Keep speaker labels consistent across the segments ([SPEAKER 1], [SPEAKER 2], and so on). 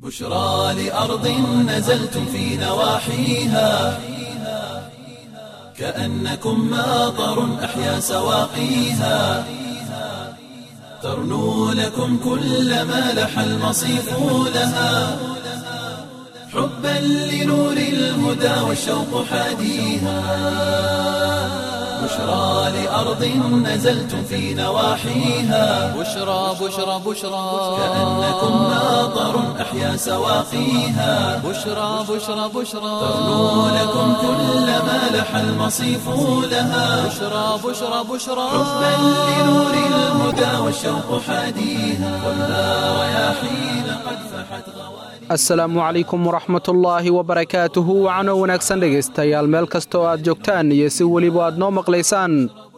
[SPEAKER 1] بشرى لأرض نزلتم في نواحيها كأنكم ماطر أحيا سواقيها ترنو لكم كل ما لح المصيف لها حبا لنور الهدى والشوق حاديها بشرى لأرض نزلتم في نواحيها
[SPEAKER 2] بشرى بشرى بشرى
[SPEAKER 1] كأنكم ماطر أحيا سواقيها
[SPEAKER 2] بشرى بشرى بشرى
[SPEAKER 1] ترنو لكم كل ما لح المصيف لها
[SPEAKER 2] بشرى بشرى بشرى
[SPEAKER 1] حبا لنور الهدى والشوق حاديها والنار رياحين قد فحت غواليها
[SPEAKER 3] asalaamu calaykum waraxmatullaahi wabarakaatuhu wacano wanaagsan dhegaystayaal meel kasta oo aad joogtaan iyo si weliba aad noo maqlaysaan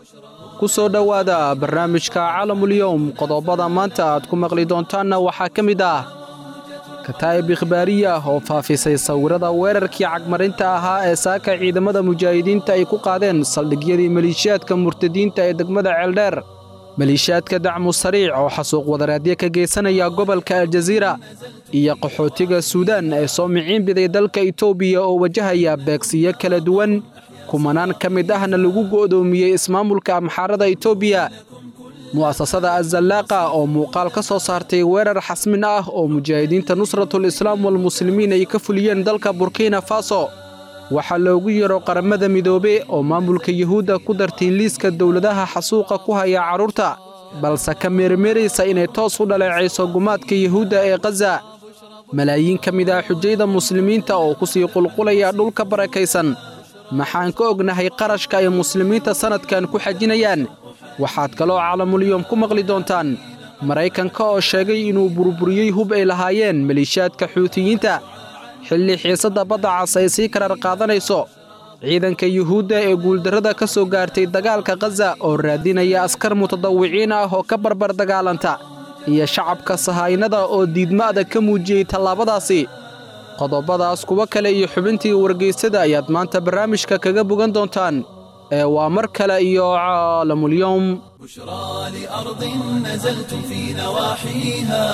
[SPEAKER 3] ku soo dhowaada barnaamijka calamulyowm qodobada maanta aad ku maqli doontaanna waxaa ka mid ah kataa'ib ikhbaariya oo faafisay sawirada weerarkii cagmarinta ahaa ee saaka ciidamada mujaahidiinta ay ku qaadeen saldhigyadii maliishiyaadka murtadiinta ee degmada ceeldheer maliishiyaadka dacmu sariic oo xasuuq wadareedyo ka geysanaya gobolka aljaziira iyo qaxootiga suudaan ee soo miciinbiday dalka itoobiya oo wajahaya beegsiyo kala duwan kumanaan ka mid ahna lagu go'doomiyey ismaamulka amxaarada itoobiya mu'asasada azallaaqa oo muuqaal ka soo saartay weerar xasmin ah oo mujaahidiinta nusratul islaam walmuslimiin ay ka fuliyeen dalka burkina faso waxaa loogu yeero qaramada midoobe oo maamulka yuhuudda ku dartay liiska dowladaha xasuuqa ku haya carruurta balse ka meermeeraysa inay toos u dhaleecayso gumaadka yuhuudda ee khaza malaayiin ka mid ah xujayda muslimiinta oo ku sii qulqulaya dhulka barakaysan maxaan ka ognahay qarashka ay muslimiinta sannadkan ku xajinayaan waxaad kaloo calamulyom ku maqli doontaan maraykanka oo sheegay inuu burburiyey hub ay lahaayeen maliishaadka xuutiyiinta xilli xiisadda badda cas ay sii karar qaadanayso ciidanka yuhuudda ee guuldarrada ka soo gaartay dagaalka khaza oo raadinaya askar mutadawiciin ah oo ka barbar dagaalanta iyo shacabka sahaynada oo diidma'da ka muujiyey tallaabadaasi qodobadaas kuwo kale iyo xubintii wargaysada ayaad maanta barnaamijka kaga bogan doontaan ee waa mar kale iyo caalamulyowm
[SPEAKER 1] بشرى لأرض نزلتم في نواحيها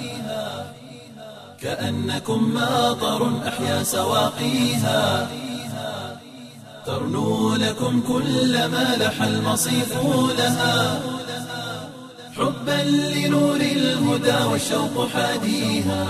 [SPEAKER 1] كأنكم ماطر أحيا سواقيها ترنو لكم كل ما لح المصيف لها حبا لنور الهدى والشوق حاديها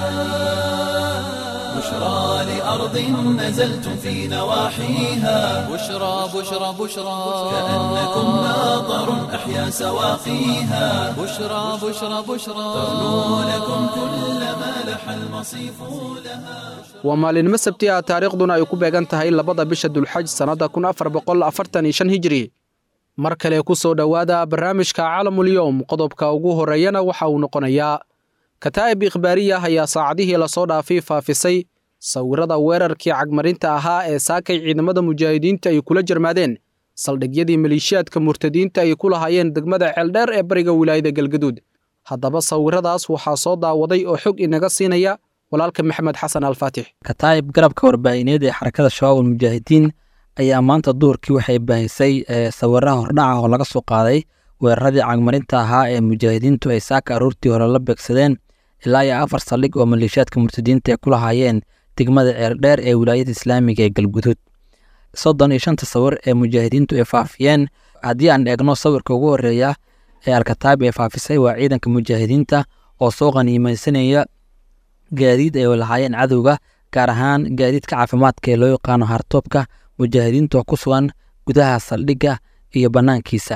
[SPEAKER 1] بشرى لأرض نزلتم في نواحيها
[SPEAKER 2] بشرى بشرى بشرى
[SPEAKER 1] كأنكم ماطر أحيا سواقيها
[SPEAKER 2] بشرى بشرى بشرى
[SPEAKER 1] ترنو لكم كل ما لح المصيف لها
[SPEAKER 3] waa maalinimo sabti ah taariikhduna ay ku beegan tahay labada bisha dulxaj sannadda kun afar boqol afartan iyo shan hijri mar kale ku soo dhowaada barnaamijka calamulyowm qodobka ugu horreeyana waxa uu noqonayaa kataa'ib ikhbaariya ayaa saacadihii lasoo dhaafay faafisay sawirada weerarkii cagmarinta ahaa ee saakay ciidamada mujaahidiinta ay kula jarmaadeen saldhigyadii maliishiyaadka murtadiinta ay ku lahaayeen degmada ceeldheer ee bariga wilaayada galgaduud haddaba sawiradaas waxaa soo daawaday oo xog inaga siinaya walaalka maxamed xasan alfaatix
[SPEAKER 4] kataa'ib garabka warbaahineed ee xarakada shabaab almujaahidiin ayaa maanta duurkii waxay baahisay sawiraha hordhaca oo laga soo qaaday weeraradii cagmarinta ahaa ee mujaahidiintu ay saaka aroortii hore la beegsadeen ilaa iyo afar saldhig oo maleeshiyaadka murtadiinta ay ku lahaayeen degmada ceeldheer ee wilaayada islaamiga ee galguduud soddon iyo shanta sawir ee mujaahidiintu ay faafiyeen haddii aan eegno sawirka ugu horeeya ee alkataab ay faafisay waa ciidanka mujaahidiinta oo soo qaniimaysanaya gaadiid ay lahaayeen cadowga gaar ahaan gaadiidka caafimaadka ee loo yaqaano hartoobka mujaahidiinta oo ku sugan gudaha saldhigga iyo bannaankiisa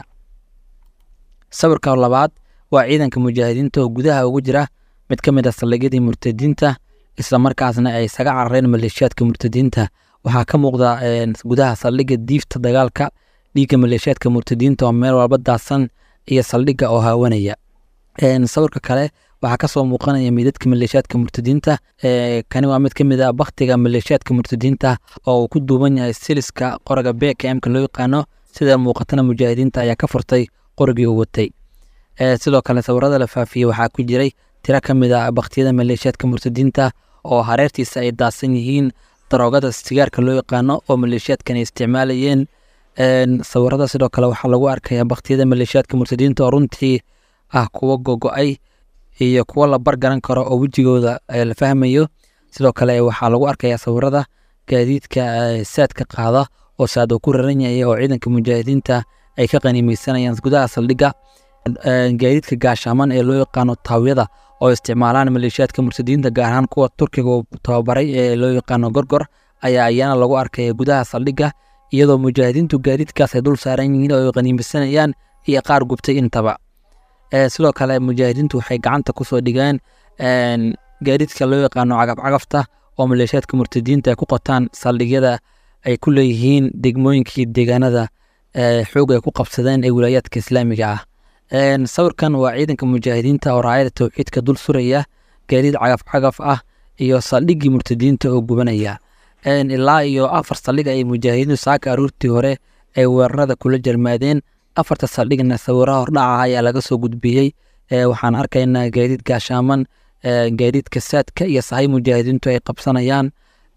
[SPEAKER 4] sawirka labaad waa ciidanka mujaahidiinta oo gudaha ugu jira mid ka mid a saldhigyadii murtadiinta islamarkaasna ay isaga carareen maleeshiyaadka murtadiinta waxaa ka muuqda gudaha saldhigga diifta dagaalka dhiigga maleeshiyaadka murtadiinta oo meel walba daadsan iyo saldhigga oo haawanaya sawirka kale waxaa kasoo muuqanaya midadka maleeshiyaadka murtadiinta kani waa mid ka mid a baktiga maleeshiyaadka murtadiinta oo uu ku duuban yahay siliska qoriga bkmka loo yaqaano sida muuqatana mujaahidiinta ayaa ka furtay qorigii uu watay sidoo kale sawirada la faafiyey waxaa ku jiray tiro ka mid a baktiyada maleeshiyaadka murtadiinta oo hareertiisa ay daadsan yihiin daroogada sigaarka loo yaqaano oo maleeshiyaadkan ay isticmaalayeen sawirada sidoo kale waxaa lagu arkaya baktiyada maleeshiyaadka murtadiinta oo runtii ah kuwa gogo-ay iyo kuwo la bargaran karo oo wejigooda la fahmayo sidoo kale waxaa lagu arkayaa sawirada gaadiidka saadka qaada oo saad uu ku raran yahay oo ciidanka mujaahidiinta ay ka qaniimeysanayaan gudaha saldhigga gaadiidka gaashaaman ee loo yaqaano taawyada oo isticmaalaan maleeshiyaadka murtadiinta gaar ahaan kuwa turkiga uu tababaray ee loo yaqaano gorgor ayaa ayana lagu arkaya gudaha saldhigga iyadoo mujaahidiintu gaadiidkaas ay dul saaran yihiin oo ay qaniimeysanayaan iyo qaar gubtay intaba sidoo kale mujaahidiintu waxay gacanta kusoo dhigeen gaadiidka loo yaqaano cagafcagafta oo maleeshiyaadka murtadiinta ay ku qotaan saldhigyada ay ku leeyihiin degmooyinkii deegaanada xoog ay ku qabsadeen ee wilaayaadka islaamiga ah sawirkan waa ciidanka mujaahidiinta oo raayada towxiidka dul suraya gaadiid cagafcagaf ah iyo saldhiggii murtadiinta oo gubanaya ilaa iyo afar saldhig ay mujaahidiintu saaka aruurtii hore ay weerarada kula jarmaadeen afarta saldhigna sawiraha hordhaca ayaa laga soo gudbiyey waxaan arkaynaa gaadiid gaashaaman gaadiidka saadka iyo sahay mujaahidiintu ay qabsanayaan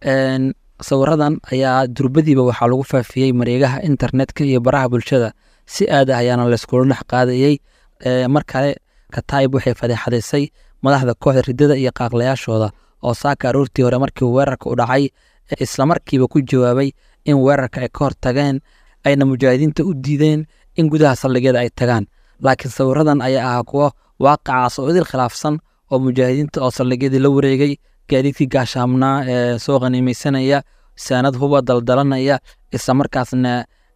[SPEAKER 4] sawiradan ayaa durbadiiba waxaa lagu faafiyey mareegaha internetka iyo baraha bulshada si aad ah ayaana layskula dhex qaadayey mar kale kataib waxay fadeexadaysay madaxda kooxda ridada iyo qaaqlayaashooda oo saaka aroortii hore markii weerarka u dhacay islamarkiiba ku jawaabay in weerarka ay ka hortageen ayna mujaahidiinta u diideen in gudaha saldhigyada ay tagaan laakiin sawiradan ayaa ahaa kuwo waaqacaas oo idil khilaafsan oo mujaahidiinta oo saldhigyadii la wareegay gaadiidkii gaashaamnaa ee soo qaniimeysanaya saanad huba daldalanaya islamarkaasna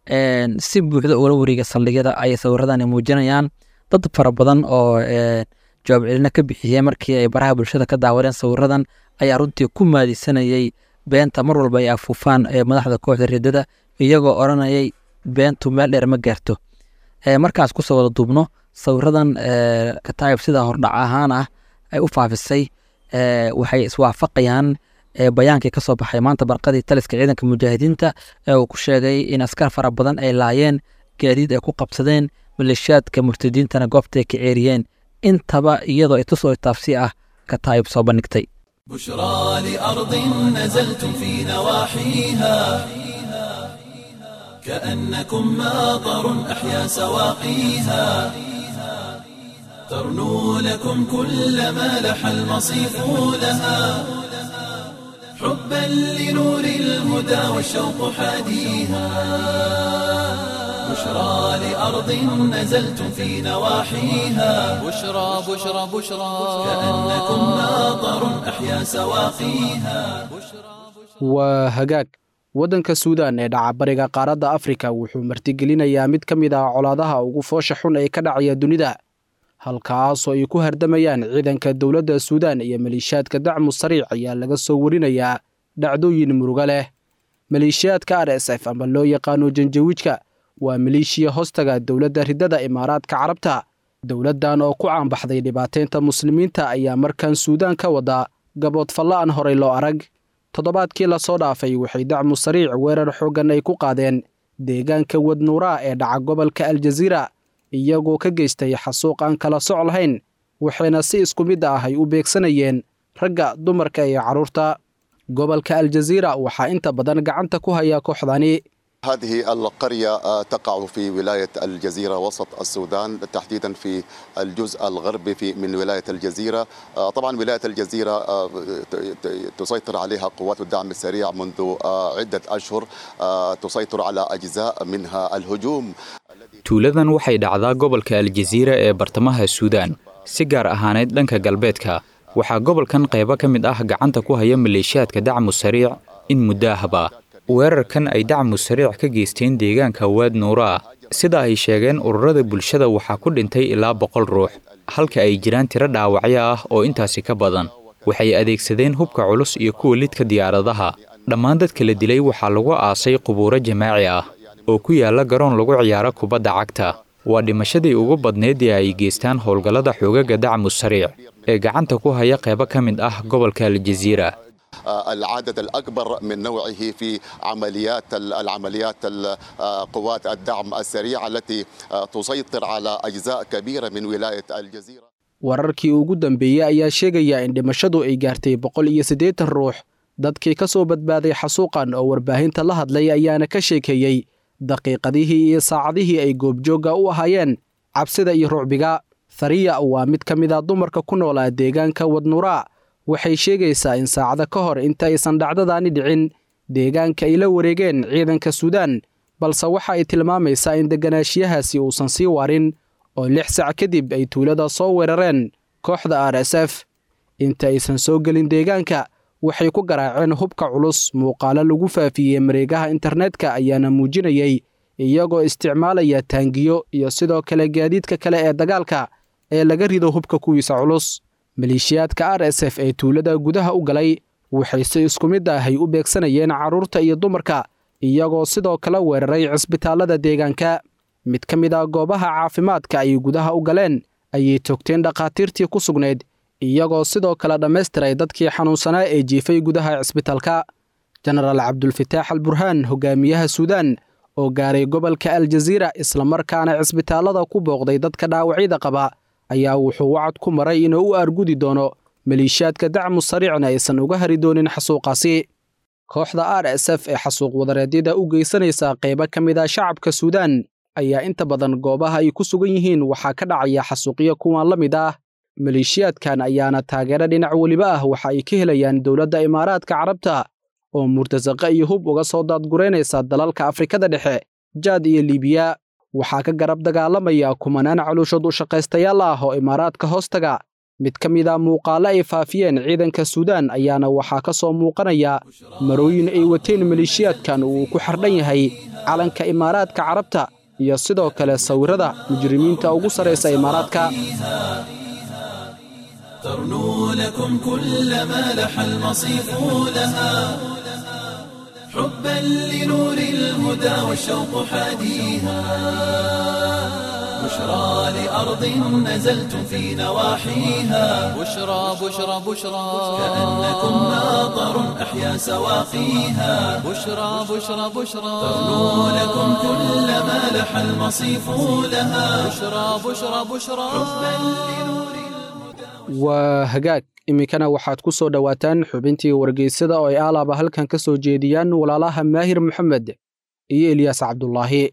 [SPEAKER 4] si buuxda ula wareega saldhigyada ayay sawiradani muujinayaan dad fara badan oo jawaab celina ka bixiyey markii ay baraha bulshada ka daawadeen sawiradan ayaa runtii ku maadisanayey beenta mar walba ay afuufaan madaxda kooxda ridada iyagoo odhanayay beentu meel dheer ma gaarto markaas kusoo wada duubno sawiradan kataayib sida hordhac ahaan ah ay u faafisay waxay iswaafaqayaan bayaankii ka soo baxay maanta barqadii taliska ciidanka mujaahidiinta ee uu ku sheegay in askar fara badan ay laayeen gaadiid ay ku qabsadeen maleeshiyaadka murtadiintana goobtay ka ceeriyeen intaba iyadoo itusoo taabsi ah kataayib soo bandhigtay
[SPEAKER 1] بشرى لأرض نزلتم في نواحيها كأنكم ماطر أحيا سواقيها ترنو لكم كل ما لح المصيف لها حبا لنور الهدى والشوق حاديها بشرى لأرض نزلتم في نواحيها
[SPEAKER 2] بشرى بشرى بشرى
[SPEAKER 1] كأنكم ماطر أحيا سواقيها
[SPEAKER 3] waa hagaag waddanka suudaan ee dhaca bariga qaaradda afrika wuxuu martigelinayaa mid ka mid ah colaadaha ugu foosha xun ee ka dhacaya dunida halkaasoo ay ku hardamayaan ciidanka dowladda suudaan iyo maleeshiyaadka dacmu sariic ayaa laga soo warinayaa dhacdooyin muruga leh maleeshiyaadka r s f ama loo yaqaano janjawiijka waa maleeshiya hoostaga dowladda ridada imaaraadka carabta dowladdan oo ku caanbaxday dhibaateynta muslimiinta ayaa markan suudaan ka wada gabood fallaan horay loo arag toddobaadkii lasoo dhaafay waxay dacmu sariic weerar xooggan ay ku qaadeen deegaanka wadnuuraa ee dhaca gobolka aljaziira iyagoo ka geystay xasuuq aan kala soc lahayn waxayna si isku mid ah ay u beegsanayeen ragga dumarka iyo carruurta gobolka aljaziira waxaa inta badan gacanta ku haya kooxdani
[SPEAKER 5] هذه القرية تقع في ولاية الجزيرة وسط السودان تحديدا في الجزء الغربي في من ولاية الجزيرة طبعا ولاية الجزيرة تسيطر عليها قوات الدعم السريع منذ عدة أشهر تسيطر على أجزاء منها الهجوم
[SPEAKER 6] tuuladan waxay dhacdaa gobolka aljaziira ee bartamaha suudaan si gaar ahaaneyd dhanka galbeedka waxaa gobolkan qaybo ka mid ah gacanta ku haya maleeshiyaadka dacmu sariic in muddo ahba weerarkan ay dacmu sariic ka geysteen deegaanka waad nuuraa sida ay sheegeen ururada bulshada waxaa ku dhintay ilaa boqol ruux halka ay jiraan tiro dhaawacyo ah oo intaasi ka badan waxay adeegsadeen hubka culus iyo kuwa lidka diyaaradaha dhammaan dadka la dilay waxaa lagu aasay qubuuro jamaaci ah oo ku yaalla garoon lagu ciyaaro kubadda cagta waa dhimashadii ugu badneed ee ay geystaan howlgallada xoogaga dacmu sariic ee gacanta ku haya qaybo ka mid ah gobolka aljaziira
[SPEAKER 5] العدد الأكبر من نوعه في عمليات العمليات قوات الدعم السريع التي تسيطر على أجزاء كبيرة من ولاية الجزيرة
[SPEAKER 3] wararkii ugu dambeeyey ayaa sheegaya in dhimashadu ay gaartay boqol iyo siddeetan ruux dadkii ka soo badbaaday xasuuqan oo warbaahinta la hadlay ayaana ka sheekeeyey daqiiqadihii iyo saacadihii ay goobjoogga u ahaayeen cabsida iyo rucbiga thariya waa mid ka mid a dumarka ku noolaa deegaanka wadnuraa waxay sheegaysaa in saacado ka hor inta aysan dhacdadaani dhicin deegaanka ay la wareegeen ciidanka suudaan balse waxa ay tilmaamaysaa in deganaanshiyahaasi uusan sii warin oo lix sac kadib ay tuulada soo weerareen kooxda r s f inta aysan soo gelin deegaanka waxay ku garaaceen hubka culus muuqaalo lagu faafiyey mareegaha internetka ayaana muujinayey iyagoo isticmaalaya taangiyo iyo sidoo kale gaadiidka kale ee dagaalka ee laga rido hubka kuwiisa culus maleeshiyaadka r s f ee tuulada gudaha u galay waxay si isku mid ahay u beegsanayeen carruurta iyo dumarka iyagoo sidoo kale weeraray cisbitaallada deegaanka mid ka mid ah goobaha caafimaadka ay gudaha u galeen ayay togteen dhakhaatiirtii ku sugnayd iyagoo sidoo kale dhammaystiray dadkii xanuunsanaa ee jiifay gudaha cisbitaalka jenaraal cabdulfataax al burhaan hogaamiyaha suudaan oo gaaray gobolka aljaziira islamarkaana cisbitaallada ku booqday dadka dhaawacyada qaba ayaa wuxuu wacad ku maray inuu u argudi doono maleeshiyaadka dacmu sariicna aysan uga hari doonin xasuuqaasi kooxda r s f ee xasuuq wadareedyada u geysanaysa qaybo ka mid ah shacabka suudaan ayaa inta badan goobaha ay ku sugan yihiin waxaa ka dhacaya xasuuqyo kuwan la mid ah maleeshiyaadkan ayaana taageero dhinac weliba ah waxa ay ka helayaan dowladda imaaraadka carabta oo murtasaqa iyo hub uga soo daadguraynaysa dalalka afrikada dhexe jaad iyo liibiya waxaa ka garab dagaalamaya kumanaan calooshood u shaqaystayaal ah oo imaaraadka hoostaga mid ka mid a muuqaalo ay faafiyeen ciidanka suudaan ayaana waxaa ka soo muuqanaya marooyin ay wateen maleeshiyaadkan uu ku xardhan yahay calanka imaaraadka carabta iyo sidoo kale sawirrada mujrimiinta ugu sarraysa imaaraadka
[SPEAKER 1] ترنو لكم كل ما لح المصيف لها حبا لنور الهدى والشوق حاديها بشرى لأرض نزلتم في نواحيها
[SPEAKER 2] بشرى بشرى بشرى
[SPEAKER 1] كأنكم ماطر أحيا سواقيها
[SPEAKER 2] بشرى بشرى بشرى
[SPEAKER 1] ترنو لكم كل ما لح المصيف لها
[SPEAKER 2] بشرى بشرى بشرى
[SPEAKER 3] waa hagaag iminkana waxaad ku soo dhowaataan xubintii wargeysada oo ay aalaaba halkan ka soo jeediyaan walaalaha maahir moxamed iyo eliyaas cabdulaahi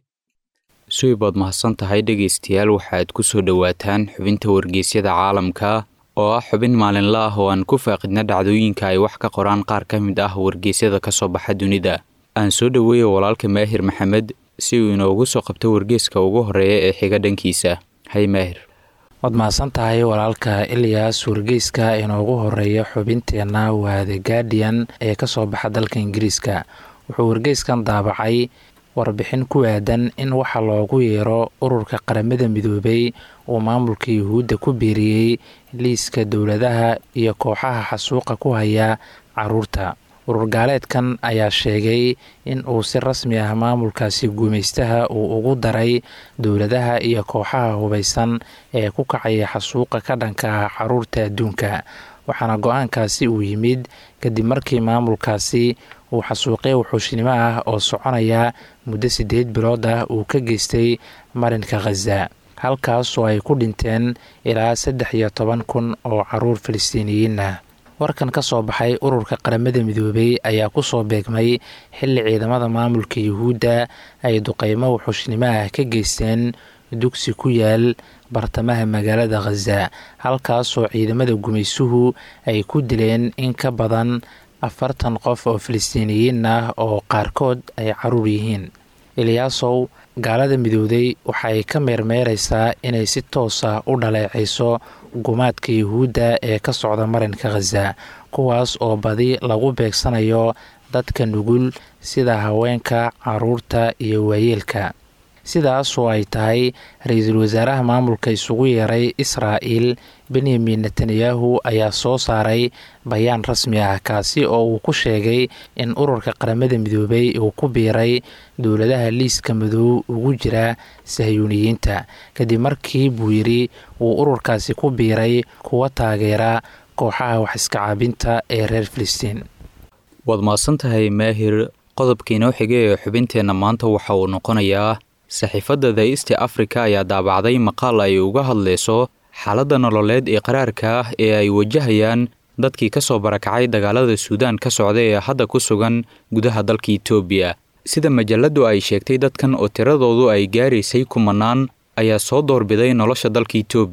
[SPEAKER 6] suibood mahadsan tahay dhegaystayaal waxaad ku soo dhowaataan xubinta wargeysyada caalamka oo ah xubin maalinla ah oo aan ku faaqidna dhacdooyinka ay wax ka qoraan qaar ka mid ah wargeysyada ka soo baxa dunida aan soo dhoweeya walaalka maahir maxamed si uu inoogu soo qabto wargeyska ugu horreeya ee xiga dhankiisa hay maahir
[SPEAKER 7] waad mahadsan tahay walaalka ilyas wargeyska inoogu horeeya xubinteenna waa the guardian ee ka soo baxa dalka ingiriiska wuxuu wargeyskan daabacay warbixin ku aadan in waxa loogu yeero ururka qaramada midoobay uu maamulka yuhuudda ku biiriyey liiska dowladaha iyo kooxaha xasuuqa ku haya caruurta urur gaaleedkan ayaa sheegay in uu si rasmi ah maamulkaasi guumaystaha uu ugu daray dowladaha iyo kooxaha hubaysan ee ku kacaya xasuuqa ka dhanka ah caruurta adduunka waxaana go-aankaasi uu yimid kadib markii maamulkaasi uu xasuuqyo wuxuushnimo ah oo soconaya muddo siddeed bilood ah uu ka geystay marinka khaza halkaasoo ay ku dhinteen ilaa saddex iyo toban kun oo caruur falastiiniyiin ah warkan ka soo baxay ururka qaramada midoobay ayaa ku soo beegmay xilli ciidamada maamulka yuhuudda ay duqeymo wuxuushnimo ah ka geysteen dugsi ku yaal bartamaha magaalada khaza halkaasoo ciidamada gumaysuhu ay ku dileen in ka badan afartan qof oo falastiiniyiin ah oo qaarkood ay caruur yihiin eliyaasow gaalada midowday waxay ka meermeeraysaa inay si toos ah u dhaleecayso gumaadka yuhuudda ee ka socda marinka khaza kuwaas oo badi lagu beegsanayo dadka nugul sida haweenka caruurta iyo waayeelka sidaasoo ay tahay ra-iisul wasaaraha maamulka isugu yeeray israa'il benyamin netanyahu ayaa soo saaray bayaan rasmi ah kaasi oo uu ku sheegay in ururka qaramada midoobay uu ku biiray dowladaha liiska madow ugu jira sahyuuniyiinta kadib markii buu yidhi uu ururkaasi ku biiray kuwa taageera kooxaha wax iska caabinta ee reer filistiin
[SPEAKER 6] waad mahadsan tahay maahir qodobka inoo xiga ee xubinteenna maanta waxa uu noqonayaa saxiifadda the east africa ayaa daabacday maqaal ay uga hadlayso xaaladda nololeed ee qaraarka ah ee ay wajahayaan dadkii ka soo barakacay dagaalada suudaan ka socda ee hadda ku sugan gudaha dalka itoobiya sida majalladdu ay sheegtay dadkan oo tiradoodu ay gaaraysay kumanaan ayaa soo doorbiday nolosha dalka itoobiya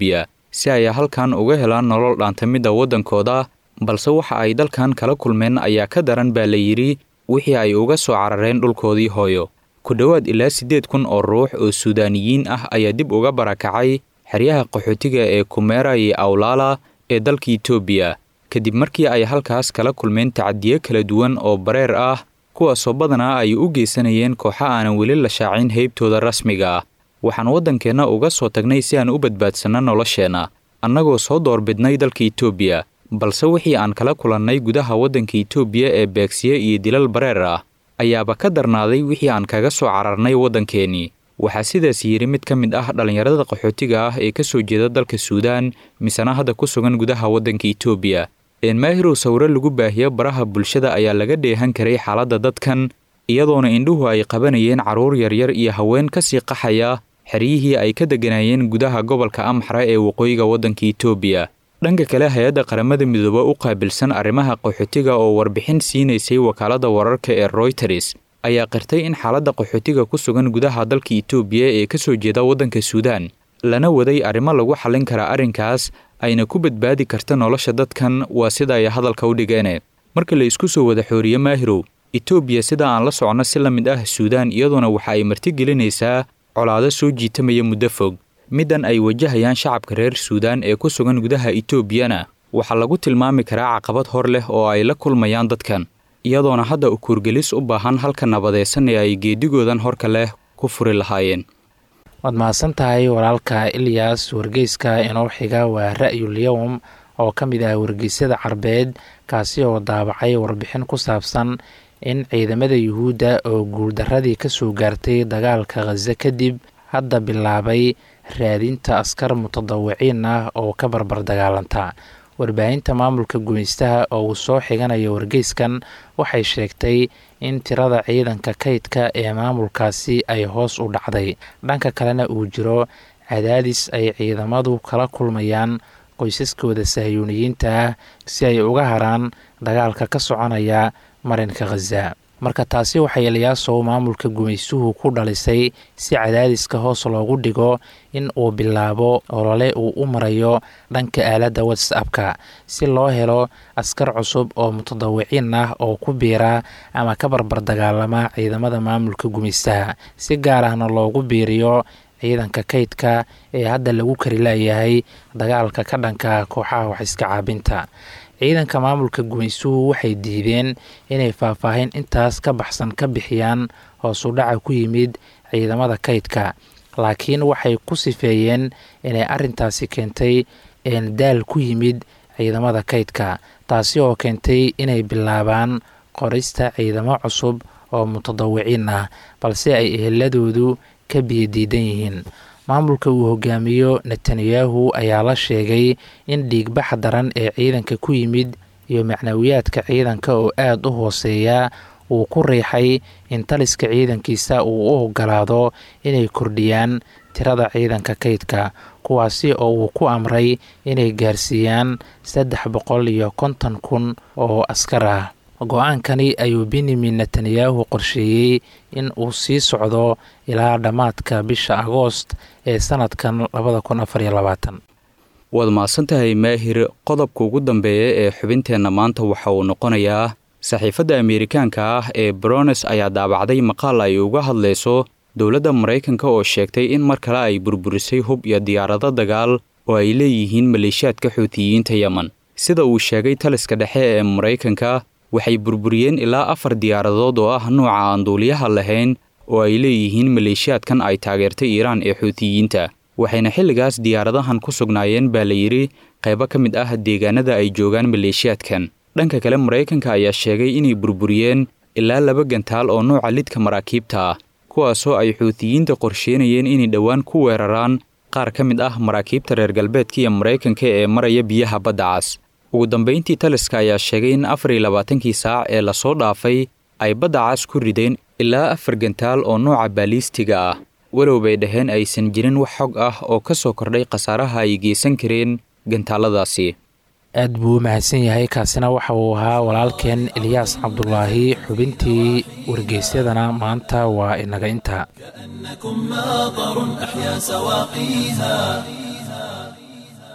[SPEAKER 6] si ay halkan uga helaan nolol dhaantamidda waddankooda balse waxa ay dalkan kala kulmeen ayaa ka daran baa la yidhi wixii ay uga soo carareen dhulkoodii hooyo ku dhowaad ilaa siddeed kun oo ruux oo suudaaniyiin ah ayaa dib uga barakacay xeryaha qaxootiga ee kumeera iyo awlaala ee dalka itoobiya kadib markii ay halkaas kala kulmeen tacadiyo kala duwan oo bareer ah kuwaasoo badanaa ay u geysanayeen kooxo aanan weli la shaacin heybtooda rasmiga ah waxaan waddankeenna uga soo tagnay si aan u badbaadsanno nolosheenna annagoo soo doorbidnay dalka itoobiya balse wixii aan kala kulannay gudaha waddanka itoobiya ee beegsiye iyo dilal bareer ah ayaaba ka darnaaday wixii aan kaga soo cararnay waddankeennii waxaa sidaas yidhi mid ka mid ah dhallinyarada qaxootiga ah ee ka soo jeeda dalka suudaan misena hadda ku sugan gudaha waddanka itoobiya eenmaahirow sawiro lagu baahiyo baraha bulshada ayaa laga dheehan karay xaaladda dadkan iyadoona indhuhu ay qabanayeen carruur yaryar iyo haween ka sii qaxaya xeryihii ay ka degganaayeen gudaha gobolka amxara ee waqooyiga waddanka itoobiya dhanka kale hay-adda qaramada midoobe u qaabilsan arrimaha qaxootiga oo warbixin siinaysay wakaaladda wararka ee royters ayaa qirtay in xaaladda qaxootiga ku sugan gudaha dalka itoobiya ee ka soo jeeda waddanka suudaan lana waday arrimo lagu xallin karaa arrinkaas ayna ku badbaadi karta nolosha dadkan waa sida ay hadalka u dhigeene marka la isku soo wada xooriye maahirow itoobiya sida aan la soconno si la mid ah suudaan iyadoona waxa ay martigelinaysaa colaado soo jiitamaya muddo fog middan ay wajahayaan shacabka reer suudaan ee ku sugan gudaha itoobiyana waxaa lagu tilmaami karaa caqabad hor leh oo ay la kulmayaan dadkan iyadoona hadda ukuurgelis u baahan halka nabadaysan ee ay geedigoodan horka leh ku furi lahaayeen
[SPEAKER 7] waad mahadsan tahay walaalka ilyas wargeyska inoo xiga waa ra'yul yowm oo ka mid ah wargeysyada carbeed kaasi oo daabacay warbixin ku saabsan in ciidamada yuhuudda oo guuldaradii ka soo gaartay dagaalka khaze kadib hadda bilaabay raadinta askar mutadawiciin ah oo ka barbar dagaalanta warbaahinta maamulka gumeystaha oo uu soo xiganayo wargeyskan waxay sheegtay in tirada ciidanka kaydka ee maamulkaasi ay hoos u dhacday dhanka kalena uu jiro cadaadis ay ciidamadu kala kulmayaan qoysaskooda sahyuuniyiinta ah si ay uga haraan dagaalka ka soconaya marinka khaza marka taasi waxay eliyaasow maamulka gumaysuhu ku dhalisay si cadaadiska hoos loogu dhigo in uu bilaabo olole uu u marayo dhanka aaladda whatsappka si loo helo askar cusub oo mutadawiciin ah oo ku biira ama ka barbar dagaalama ciidamada maamulka gumaystaha si gaar ahna loogu biiriyo ciidanka kaydka ee hadda lagu kari laayahay dagaalka ka dhanka kooxaha wax iska caabinta ciidanka maamulka gumaysuhu waxay diideen inay faahfaahin intaas ka baxsan ka bixiyaan hoosu dhaca ku yimid ciidamada kaydka laakiin waxay ku sifeeyeen inay arintaasi keentay daal ku yimid ciidamada kaydka taasi oo keentay inay bilaabaan qorista ciidamo cusub oo mutadawiciin ah balse ay eheladoodu ka biyadiidan yihiin maamulka uu hogaamiyo netanyahu ayaa la sheegay in dhiigbaxa daran ee ciidanka ku yimid iyo macnawiyaadka ciidanka oo aada u hooseeya uu ku riixay in taliska ciidankiisa uu u ogolaado inay kordhiyaan tirada ciidanka kaydka kuwaasi oo uu ku amray inay gaarsiiyaan saddex boqol iyo konton kun oo askar ah go-aankani ayuu benyamin netanyahu qorsheeyey in uu sii socdo ilaa dhammaadka bisha agoost ee sanadkan labada kun afar iyo labaatan
[SPEAKER 6] waad mahadsantahay maahir qodobka ugu dambeeya ee xubinteenna maanta waxa uu noqonayaa saxiifadda ameerikaanka ah ee brones ayaa daabacday maqaal ay uga hadlayso dowladda maraykanka oo sheegtay in mar kale ay burburisay hub iyo diyaarado dagaal oo ay leeyihiin maleeshiyaadka xuutiyiinta yemen sida uu sheegay taliska dhexe ee maraykanka waxay burburiyeen ilaa afar diyaaradood oo ah nuuca aan duuliyaha lahayn oo ay leeyihiin maleeshiyaadkan ay taageertay iiraan ee xuutiyiinta waxayna xilligaas diyaaradahan ku sugnaayeen baa la yidhi qaybo ka mid ah deegaanada ay joogaan maleeshiyaadkan dhanka kale maraykanka ayaa sheegay inay burburiyeen ilaa laba gantaal oo nuuca lidka maraakiibta ah kuwaasoo ay xuutiyiinta qorsheynayeen inay dhowaan ku weeraraan qaar ka mid ah maraakiibta reer galbeedka iyo maraykanka ee maraya biyaha badda cas ugu dambayntii taliska ayaa sheegay in afar iyo labaatankii saac ee lasoo dhaafay ay badda cas ku rideen ilaa afar gantaal oo nuuca baaliistiga ah walow bay dhaheen aysan jirin wax xog ah oo ka soo kordhay khasaaraha ay geysan kareen gantaaladaasi
[SPEAKER 7] aad buu u mahadsan yahay kaasina waxa uu ahaa walaalkeen eliyaas cabdulaahi xubintii wargeysyadana maanta waa inaga inta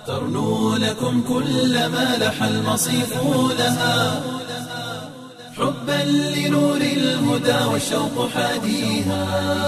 [SPEAKER 1] ترنو لكم كل ما لح المصيف لها حبا لنور الهدى والشوق حاديها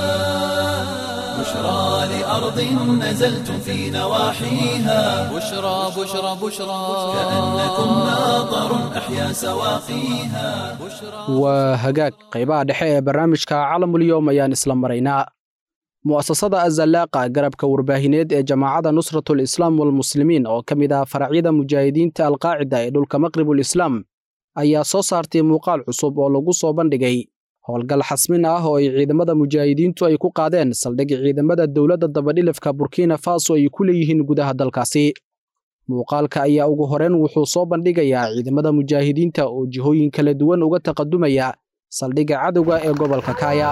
[SPEAKER 1] بشرى لأرض نزلتم في نواحيها
[SPEAKER 2] بشرى بشرى بشرى
[SPEAKER 1] كأنكم ناظر أحيا سواقيها
[SPEAKER 3] waa hagaag qaybaha dhexe ee barnaamijka calamulyoom ayaan isla maraynaa mu'asasada azallaaqa garabka warbaahineed ee jamaacadda nusratul islaam walmuslimiin oo ka mid ah faracyada mujaahidiinta alqaacida ee dhulka maqribul islaam ayaa soo saartay muuqaal cusub oo lagu soo bandhigay howlgal xasmin ah oo ay ciidamada mujaahidiintu ay ku qaadeen saldhig ciidamada dowladda dabadhilifka burkina faso ay ku leeyihiin gudaha dalkaasi muuqaalka ayaa ugu horeen wuxuu soo bandhigayaa ciidamada mujaahidiinta oo jihooyin kala duwan uga taqadumaya saldhigga cadowga ee gobolka kaaya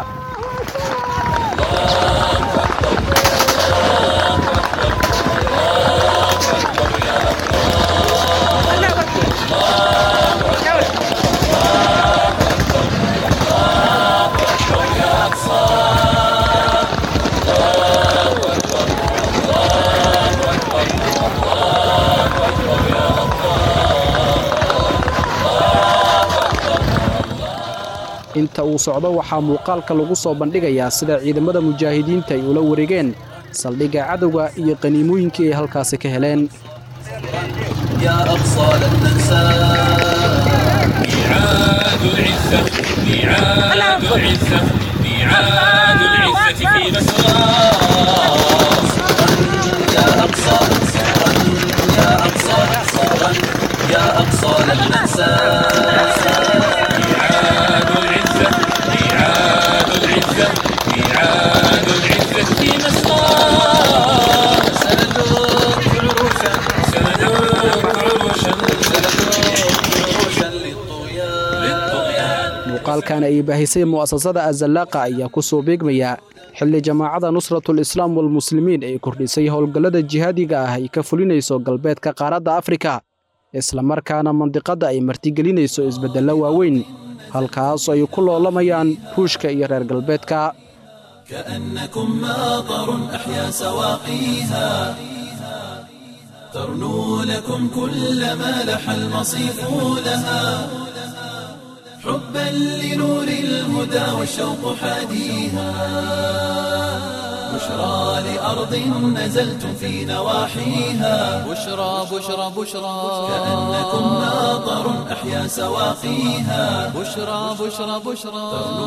[SPEAKER 3] inta uu socdo waxaa muuqaalka lagu soo bandhigayaa sida ciidamada mujaahidiinta ay ula wareegeen saldhigga cadowga iyo qaniimooyinkii ay halkaasi ka heleen
[SPEAKER 1] يا أقصى لن ننسى
[SPEAKER 8] ميعاد العزة ميعاد العزة ميعاد العزة في مسرى
[SPEAKER 1] يا أقصى صبرا يا أقصى صبرا يا أقصى لن ننسى
[SPEAKER 8] ميعاد العزة ميعاد العزة ميعاد العزة في مسرى
[SPEAKER 1] سندوق عروشا
[SPEAKER 8] سندوق عروشا
[SPEAKER 1] عروشا للطغيان
[SPEAKER 3] muuqaalkan ay baahisay mu'asasada azallaaqa ayaa ku soo beegmaya xilli jamaacadda nusratul islaam walmuslimiin ay kordhisay howlgallada jihaadiga ah ay ka fulinayso galbeedka qaaradda afrika islamarkaana mandiqadda ay martigelinayso isbeddello waaweyn halkaas ay ku loolamayaan ruushka iyo reer galbeedka
[SPEAKER 1] كأنكم ماطر أحيا سواقيها ترنو لكم كل ما لح المصيف لها حبا لنور الهدى والشوق حاديها بشرى لأرض نزلتم في نواحيها
[SPEAKER 2] بشرى بشرى بشرى
[SPEAKER 1] كأنكم ماطر أحيا سواقيها
[SPEAKER 2] بشرى بشرى بشرى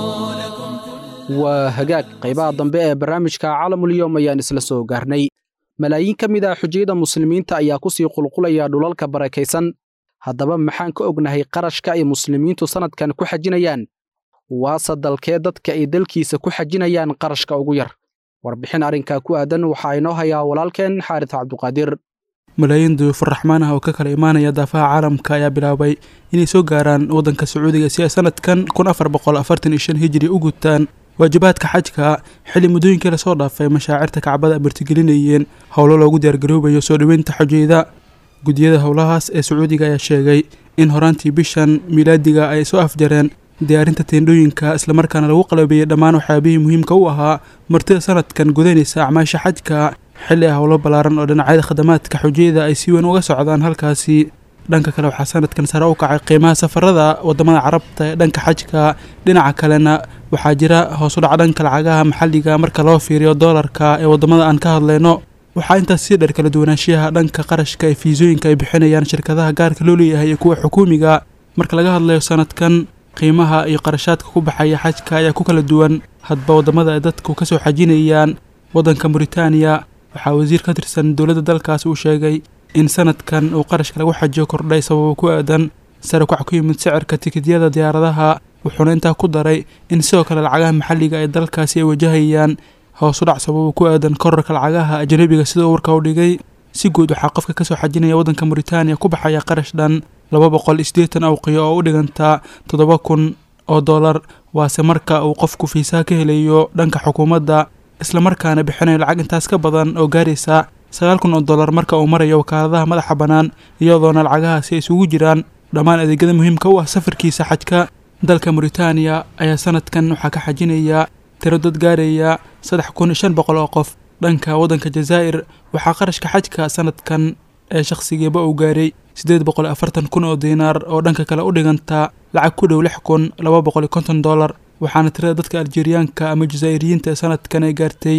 [SPEAKER 3] waa hagaag qaybaha dambe ee barnaamijka calamulyoom ayaan isla soo gaarnay malaayiin ka mid ah xujiyada muslimiinta ayaa ku sii qulqulaya dhulalka barakaysan haddaba maxaan ka ognahay qarashka ay muslimiintu sannadkan ku xajinayaan waase dalkee dadka ay dalkiisa ku xajinayaan qarashka ugu yar warbixin arrinkaa ku aadan waxaa inoo hayaa walaalkeen xaaris cabduqaadir
[SPEAKER 9] malaayiin duyuufur raxmaan ah oo ka kala imaanaya daafaha caalamka ayaa bilaabay inay soo gaaraan waddanka sacuudiga si ay sanadkan kun afar boqol afartan iyo shan hijiri u gutaan waajibaadka xajka xilli muddooyinkii lasoo dhaafay mashaacirta kacbada martigelinayeen howlo loogu diyaargaroobayo soo dhoweynta xujayda gudiyada howlahaas ee sacuudiga ayaa sheegay in horaantii bishan miilaadiga ay soo afjareen diyaarinta teendhooyinka islamarkaana lagu qalabeeyey dhammaan waxyaabihii muhiimka u ahaa martida sanadkan gudanaysa acmaasha xajka xilli ah howlo ballaaran oo dhinacyada khadamaadka xujayada ay si weyn uga socdaan halkaasi dhanka kale waxaa sanadkan sare u kacay qiimaha safarada wadamada carabta ee dhanka xajka dhinaca kalena waxaa jira hoos u dhac dhanka lacagaha maxalliga marka loo fiiriyo doolarka ee wadamada aan ka hadlayno waxaa intaas sii dheer kala duwanaanshiyaha dhanka qarashka ee fiisooyinka ay bixinayaan shirkadaha gaarka loo leeyahay iyo kuwa xukuumiga marka laga hadlayo sanadkan qiimaha iyo qarashaadka ku baxaya xajka ayaa ku kala duwan hadba wadamada ay dadku kasoo xajinayaan waddanka muritaaniya waxaa wasiir ka tirsan dowladda dalkaas uu sheegay in sanadkan uu qarashka lagu xajiyo kordhay sababo ku aadan sare kac ku yimid sicirka tikidyada diyaaradaha wuxuuna intaa ku daray in sidoo kale lacagaha maxalliga ee dalkaasi ay wajahayaan hoos u dhac sababo ku aadan korarka lacagaha ajnabiga sidoo warka u dhigay si guud waxaa qofka kasoo xajinaya waddanka muritaaniya ku baxaya qarash dhan laba boqol isdeetan awqiyo oo u dhigantaa toddoba kun oo dollar waase marka uu qofku fiisaha ka helayo dhanka xukuumadda islamarkaana bixinayo lacag intaas ka badan oo gaaraysa sagaal kun oo dollar marka uu marayo wakaaladaha madaxa bannaan iyadoona lacagahaasi ay isugu jiraan dhammaan adeegyada muhiimka u ah safarkiisa xajka dalka muritaaniya ayaa sanadkan waxaa ka xajinaya tiro dad gaaraya saddex kun iyo shan boqol oo qof dhanka waddanka jazaa'ir waxaa qarashka xajka sanadkan ee shakhsigiiba uu gaaray siddeed boqol afartan kun oo diinaar oo dhanka kale u dhiganta lacag ku dhow lix kun laba boqol iyo konton dollar waxaana tirada dadka aljeeriyaanka ama jazaa'iriyiinta ee sanadkan ay gaartay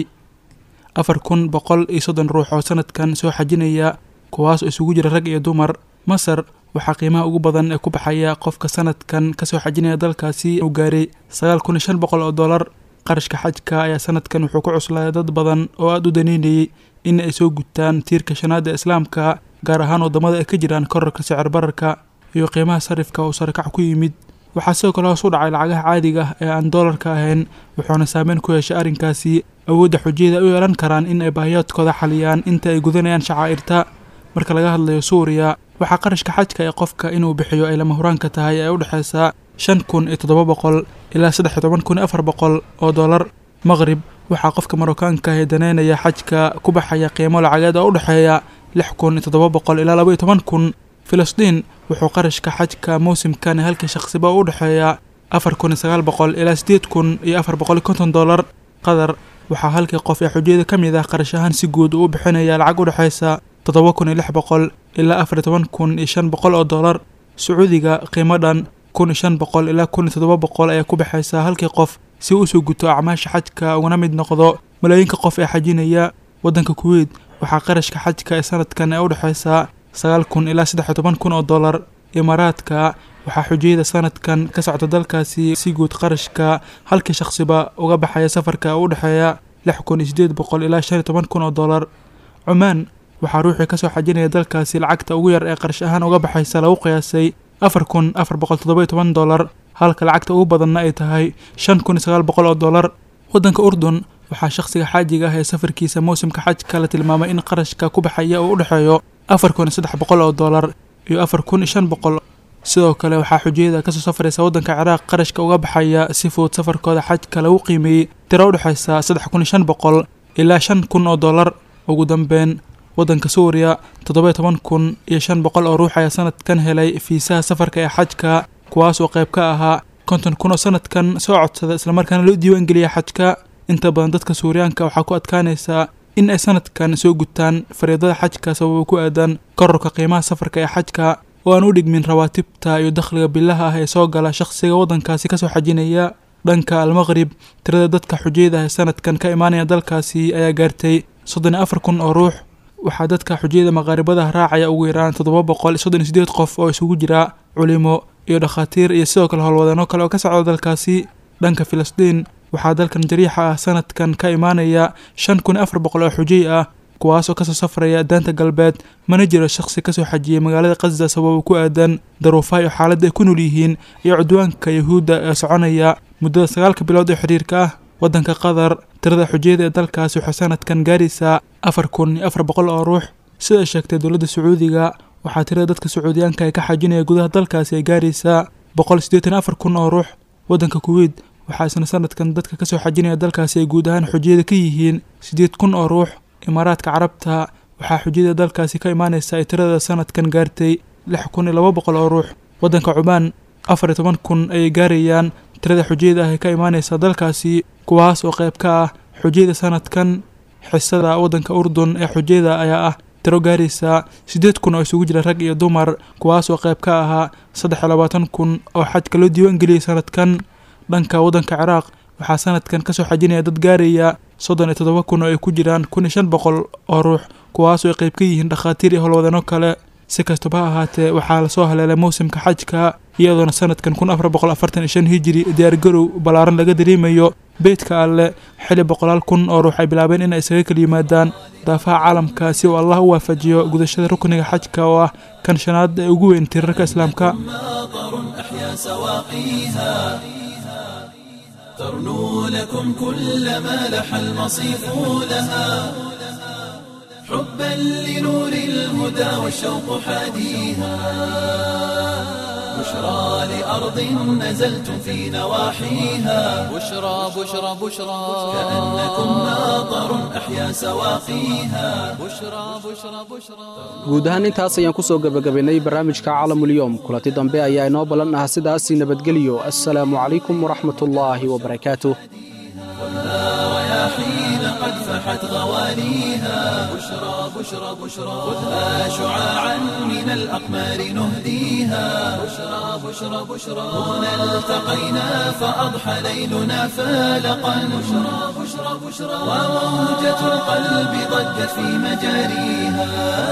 [SPEAKER 9] afar kun boqol iyo soddon ruux oo sanadkan soo xajinaya kuwaas oo isugu jira rag iyo dumar masar waxaa qiimaha ugu badan ee ku baxaya qofka sanadkan kasoo xajinaya dalkaasi uu gaaray sagaal kun iyo shan boqol oo dollar qarashka xajka ayaa sanadkan wuxuu ku cuslaaday dad badan oo aada u daneynayay in ay soo gutaan tiirka shanaad ee islaamka gaar ahaan waddamada ay ka jiraan korarka sicir bararka iyo qiimaha sarifka oo sarakac ku yimid waxaa sidoo kale hoos u dhacay lacagaha caadiga ah ee aan doolarka ahayn wuxuuna saameyn ku yeeshay arrinkaasi awoodda xujiyada u yeelan karaan in ay baahiyaadkooda xaliyaan inta ay gudanayaan shacaa'irta marka laga hadlayo suuriya waxaa qarashka xajka ee qofka inuu bixiyo ay lama huraanka tahay ee u dhexaysa shan kun iyo toddoba boqol ilaa saddex iyo toban kun iyo afar boqol oo dollar maqrib waxaa qofka marookaanka ah ee daneynaya xajka ku baxaya qiimo lacageed oo u dhexeeya lix kun iyo toddoba boqol ilaa laba iyo toban kun filistiin wuxuu qarashka xajka mawsimkan halkii shaqsiba u dhexeeya afar kun iyo sagaal boqol ilaa siddeed kun iyo afar boqol iyo konton dollar qatar waxaa halkii qof ee xujiyada ka mid ah qarash ahaan si guud uu u bixinaya lacag u dhexaysa toddoba kun iyo lix boqol ilaa afar iyo toban kun iyo shan boqol oo dollar sacuudiga qiimo dhan kun iyo shan boqol ilaa kun iyo toddoba boqol ayaa ku baxaysa halkii qof si uu usoo guto acmaasha xajka ugana mid noqdo malaayiinka qof ee xajinaya waddanka kuweyt waxaa qarashka xajka ee sanadkan ee u dhexaysa sagaal kun ilaa saddex iyo toban kun oo dollar imaaraadka waxaa xujiyada sanadkan ka socda dalkaasi si guud qarashka halkii shaqsiba uga baxaya safarka u dhexeeya lix kun iyo siddeed boqol ilaa shan iyo toban kun oo dollar cumaan waxaa ruuxii kasoo xajinaya dalkaasi lacagta ugu yar ee qarash ahaan uga baxaysa lagu qiyaasay afar kun afar boqol toddoba iyo toban dollar halka lacagta ugu badanna ay tahay shan kun iyo sagaal boqol oo dollar waddanka urdun waxaa shakhsiga xaajiga ah ee safarkiisa mawsimka xajka la tilmaamay in qarashka ku baxaya uu u dhexeeyo afar kun iyo saddex boqol oo dollar iyo afar kun iyo shan boqol sidoo kale waxaa xujiyada kasoo safraysa waddanka ciraaq qarashka uga baxaya si fudud safarkooda xajka lagu qiimeeyey tiro u dhexaysa saddex kun iyo shan boqol ilaa shan kun oo dollar ugu dambeyn waddanka suuriya toddoba iyo toban kun iyo shan boqol oo ruux ayaa sanadkan helay fiisaha safarka ee xajka kuwaas oo qayb ka ahaa konton kun oo sanadkan soo codsada islamarkaana loo diiwaan geliya xajka inta badan dadka suuriyaanka waxaa ku adkaanaysaa in ay sanadkan soo gutaan fariidada xajka sababo ku aadan kororka qiimaha safarka ee xajka oo aan u dhigmin rawaatibta iyo dakhliga bilaha ah ee soo gala shakhsiga waddankaasi kasoo xajinaya dhanka almaqrib tirada dadka xujiyada ah ee sanadkan ka imaanaya dalkaasi ayaa gaartay soddon iyo afar kun oo ruux waxaa dadka xujiyada maqaaribada raacaya ugu yaraan toddoba boqol iyo soddon iyo siddeed qof oo isugu jira culimo iyo dhakhaatiir iyo sidoo kale howlwadeenno kale oo ka socda dalkaasi dhanka filistiin waxaa dalkan jariixa ah sanadkan ka imaanaya shan kun iyo afar boqol oo xujiy ah kuwaas oo kasoo safraya daanta galbeed mana jiro shakhsi kasoo xajiyay magaalada khasda sababo ku aadan daruufaha iyo xaaladda ay ku nool yihiin iyo cudwaanka yahuudda ee soconaya muddada sagaalka bilood ee xidhiirka ah waddanka qatar tirada xujiyada ee dalkaasi waxay sanadkan gaaraysaa afar kun iyo afar boqol oo ruux sida ay sheegtay dowladda sacuudiga waxaa tirada dadka sacuudiyaanka ee ka xajinaya gudaha dalkaasi ay gaaraysaa boqol siddeetan afar kun oo ruux waddanka kuweyt waxaa isna sanadkan dadka kasoo xajinaya dalkaasi ay guud ahaan xujiyada ka yihiin siddeed kun oo ruux imaaraadka carabta waxaa xujiyada dalkaasi ka imaanaysa ay tirada sanadkan gaartay lix kun iyo laba boqol oo ruux waddanka cumaan afar iyo toban kun ayay gaarayaan tirada xujiyada ah ee ka imaanaysa dalkaasi kuwaas oo qayb ka ah xujiyada sanadkan xisada waddanka urdun ee xujiyada ayaa ah tiro gaaraysa siddeed kun oo isugu jira rag iyo dumar kuwaas oo qayb ka ahaa saddex iyo labaatan kun oo xajka loo diiwaan geliyay sanadkan dhanka waddanka ciraaq waxaa sanadkan kasoo xajinaya dad gaaraya soddon iyo toddoba kun oo ay ku jiraan kun iyo shan boqol oo ruux kuwaas oo ay qayb ka yihiin dhakhaatiir iyo howlwadeenno kale si kastaba ha ahaatee waxaa lasoo haleelay mawsimka xajka iyadoona sanadkan kun afar boqol afartan iyo shan hijiri diyaargarow ballaaran laga dareemayo beydka alle xili boqolaal kun oo ruux ay bilaabeen in ay isaga kala yimaadaan daafaha caalamka si uu allah u waafajiyo gudashada rukniga xajka oo ah kan shanaad ee ugu weyn tiirarka islaamka
[SPEAKER 1] ترنو لكم كل ما لح المصيف لها حبا لنور الهدى والشوق حاديها بشرى لأرض نزلتم في نواحيها
[SPEAKER 2] بشرى بشرى بشرى
[SPEAKER 1] كأنكم ماطر أحيا سواقيها
[SPEAKER 2] بشرى بشرى بشرى
[SPEAKER 3] guud ahaan intaas ayaan ku soo gebagabaynay barnaamijka caalamulyoom kulanti dambe ayaa inoo ballan ah sidaasii nabadgelyo assalaamu calaykum waraxmatullaahi wabarakaatuh
[SPEAKER 1] رياحين قد فحت فحت غواليها بشرى بشرى بشرى خذها شعاعا من الأقمار نهديها بشرى بشرى بشرى هنا التقينا فأضحى ليلنا فالقا بشرى بشرى بشرى وموجة القلب ضجت في مجاريها